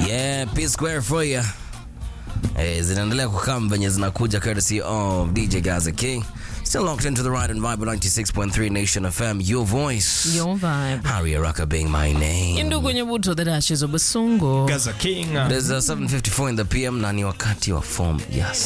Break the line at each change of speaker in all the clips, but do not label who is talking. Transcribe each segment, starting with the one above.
Yeah, P Square for you. Eh, zinaendelea kukam venye zinakuja courtesy of DJ Gaza King. Still locked into the right and vibe 96.3 Nation FM, your voice.
Your vibe.
Harry Araka being my name.
Indugu Nyabuto, the Dashes of Basungo.
Gaza King.
There's a 7:54 in the PM na ni wakati wa form ya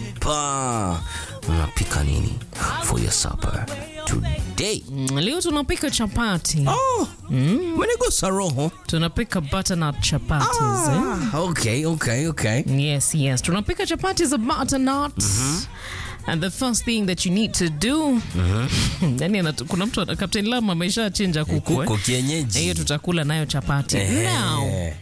sapa. Unapika nini for your supper today?
Mm, Leo tunapika chapati.
Oh, umenigusa roho.
Tunapika butternut chapatis. Eh?
Okay, okay, okay.
Yes, yes. Tunapika chapati za butternut. And the first thing that you need to do yani anatu- kuna mtu ana- Captain Lam ameshachinja kuku
Kuku
eh?
kienyeji.
hiyo tutakula nayo chapati now
Eh,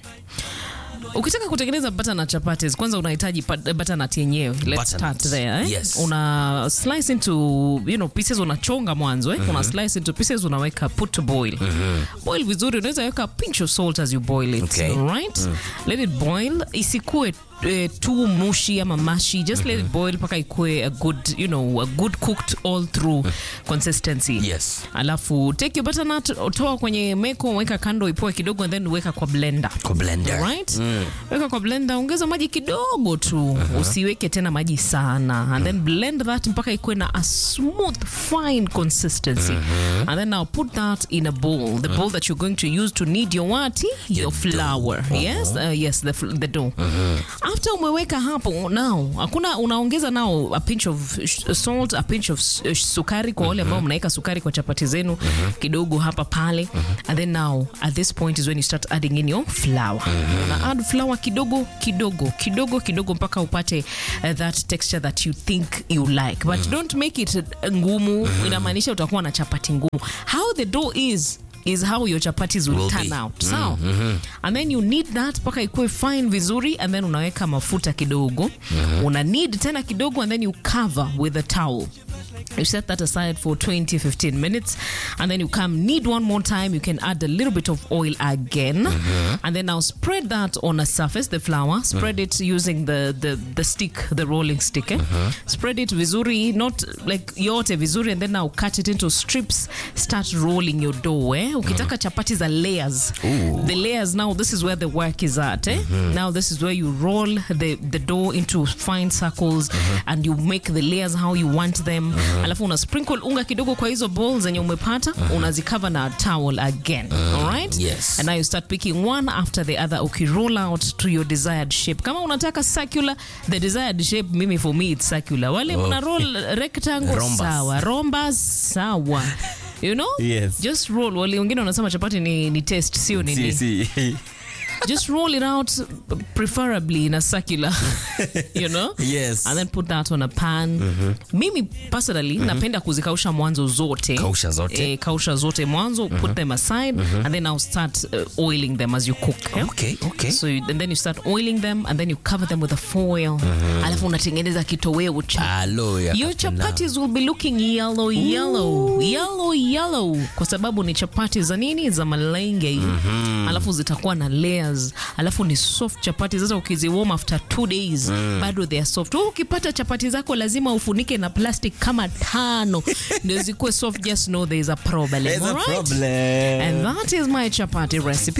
ukitaka kutengeneza butternut chapatis kwanza unahitaji pat- butternut yenyewe let's
Butternut.
start there eh?
Yes.
una slice into you know pieces unachonga mwanzo eh? una slice into pieces unaweka put to boil boil vizuri unaweza weka pinch of salt as you boil it
Okay.
right let it boil isikue eh, too mushy ama mashi just let it boil mpaka ikue a good you know a good cooked all through consistency
Yes.
alafu take your butternut toa kwenye meko weka kando ipoe kidogo and then weka kwa blender
Kwa blender.
right weka kwa blender ongeza maji kidogo tu usiweke tena maji sana and then blend that mpaka ikuwe na a smooth fine consistency and then now put that in a bowl the bowl that you're going to use to knead your what your flour yes uh, yes the, fl- the dough after umeweka hapo now hakuna unaongeza now a pinch of sh- salt a pinch of s- uh, sukari kwa wale ambao mnaweka sukari kwa chapati zenu kidogo hapa pale and then now at this point is when you start adding in your flour una add flour kidogo kidogo kidogo kidogo mpaka upate uh, that texture that you think you like but don't make it uh, ngumu inamaanisha utakuwa na chapati ngumu how the dough is is how your chapatis will,
Will
turn
be.
out sawa and then you need that mpaka ikuwe fine vizuri and then unaweka mafuta kidogo una need tena kidogo and then you cover with a towel You set that aside for 20 15 minutes and then you come knead one more time. You can add a little bit of oil again and then now spread that on a surface, the flour. Spread it using the, the, the stick, the rolling stick. Eh? Spread it vizuri, not like yote vizuri, and then now cut it into strips. Start rolling your dough. Eh? Ukitaka chapati za layers. The layers now, this is where the work is at. Eh? Now this is where you roll the, the dough into fine circles and you make the layers how you want them alafu una sprinkle unga kidogo kwa hizo balls zenye umepata unazikava na towel again alright
Yes.
and now you start picking one after the other ukiroll out to your desired shape kama unataka circular the desired shape mimi for me it's circular wale mna roll rectangle
Rhombus.
sawa rombas sawa you know
Yes.
just roll wale wengine wanasema chapati ni, ni test sio nini
Si, si.
just roll it out preferably in a circular you know
Yes.
and then put that on a pan mimi personally napenda kuzikausha mwanzo zote
Kausha zote.
eh, kausha zote mwanzo put them aside and then i'll start uh, oiling them as you cook eh?
Okay, okay.
so you, and then you start oiling them and then you cover them with a foil alafu unatengeneza kitoweo cha
Alo ya
your
Captain Lam.
chapatis will be looking yellow yellow yellow yellow kwa sababu ni chapati za nini za malenge alafu zitakuwa na layers alafu ni soft chapati sasa ukiziwarm after two days bado they are soft Wewe ukipata chapati zako lazima ufunike na plastic kama tano ndio zikuwe soft just know there is a problem
There's a
alright?
problem.
and that is my chapati recipe